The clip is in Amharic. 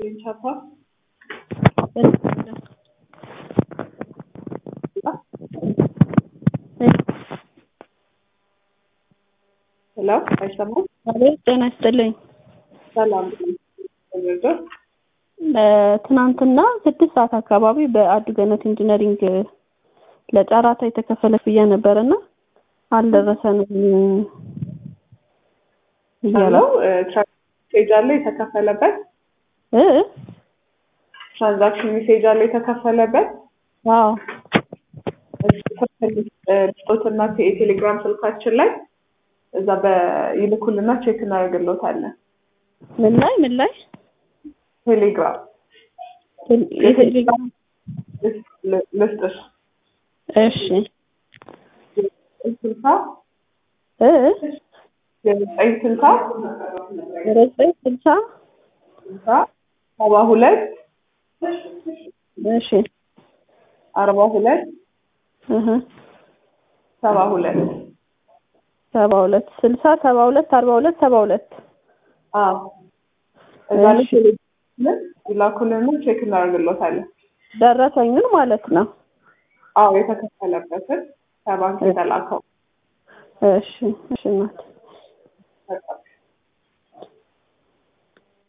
ይስጥልኝ ቻፓ ሄሎ አይሰማም? አቤት ጤና ይስጥልኝ። ሰላም ትናንትና ስድስት ሰዓት አካባቢ በአዱ ገነት ኢንጂነሪንግ ለጨራታ የተከፈለ ክፍያ ነበርና አልደረሰንም ያለው ሜሴጅ አለ የተከፈለበት እ ትራንዛክሽን ሜሴጅ አለ የተከፈለበት አዎ ስጦትና የቴሌግራም ስልካችን ላይ እዛ በይልኩልና ቼክ እናደርግሎታለን። ምን ላይ ምን ላይ ቴሌግራም የቴሌግራም ልስጥሽ እሺ ስልሳ እ የዘጠኝ ስልሳ ዘጠኝ ስልሳ ስልሳ ሰባ ሁለት እሺ አርባ ሁለት እህ ሰባ ሁለት ሰባ ሁለት ስልሳ ሰባ ሁለት አርባ ሁለት ሰባ ሁለት አዎ እዛ ላይ ቴሌግራም ይላኩልን ቼክ እናደርግሎታለን። ደረሰኙን ማለት ነው። አዎ የተከፈለበትን ከባንክ የተላከው እሺ እሺ እናት በቃ